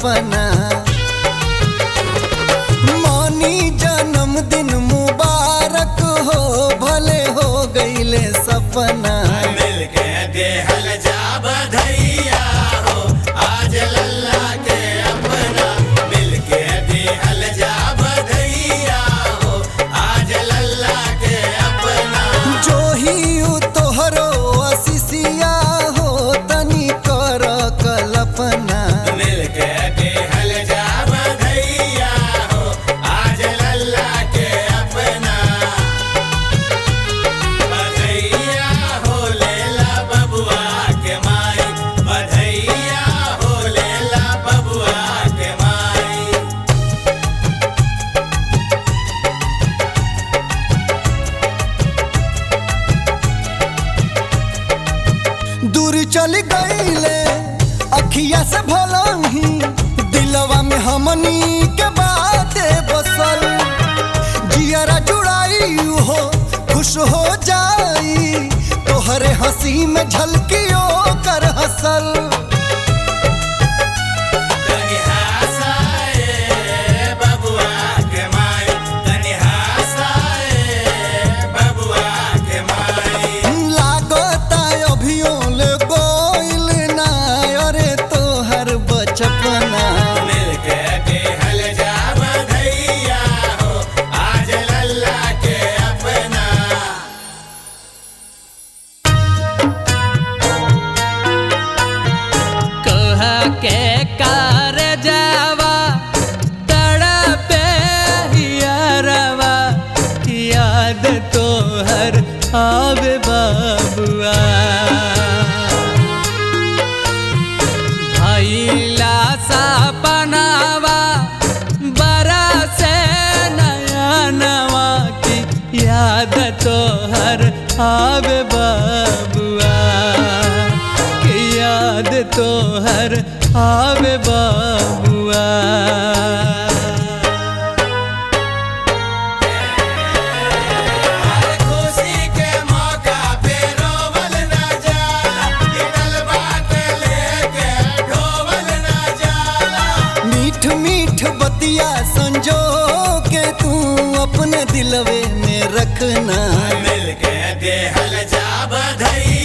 सपना मौनी जन्मदिन मुबारक हो भले हो गईले सपना मिल के देहल जा बधैया हो आज लल्ला के अपना मिल के देहल जा बधैया हो आज लल्ला के अपना जो ही उ तोहरो असिसिया हो तनी कर कल्पना मिल के देहल जा बधैया हो आज लल्ला के अपना बधैया हो लेला बबुआ के माई बधैया हो लेला बबुआ के माई दूर चल गईले अखिया से भलही दिलवा में हमनी के बात बसल जियरा जुड़ाई हो खुश हो जाई तोहरे हंसी में झलकियो कर हसल तनि हंसाए बबुआ के माई तनि हंसाए बबुआ के माई लागता अभियो ले गोइल ना अरे तोहर बचपना मिल के देहल जा बधैया हो आज लल्ला के अपना कह के कार जावा तड़पे हियरवा याद तोहर आवे बाबुआ भैला सपनावा बरा से नया नवा की याद तोहर आवे बाबुआ की याद तोहर आवे बाबुआ खुशी के मौका पे रोवल न जाला गिरल बात लेके ढोवल न जाला मीठ मीठ बतिया संजो के तू अपने दिलवे में रखना मिल के देहल जा बधैया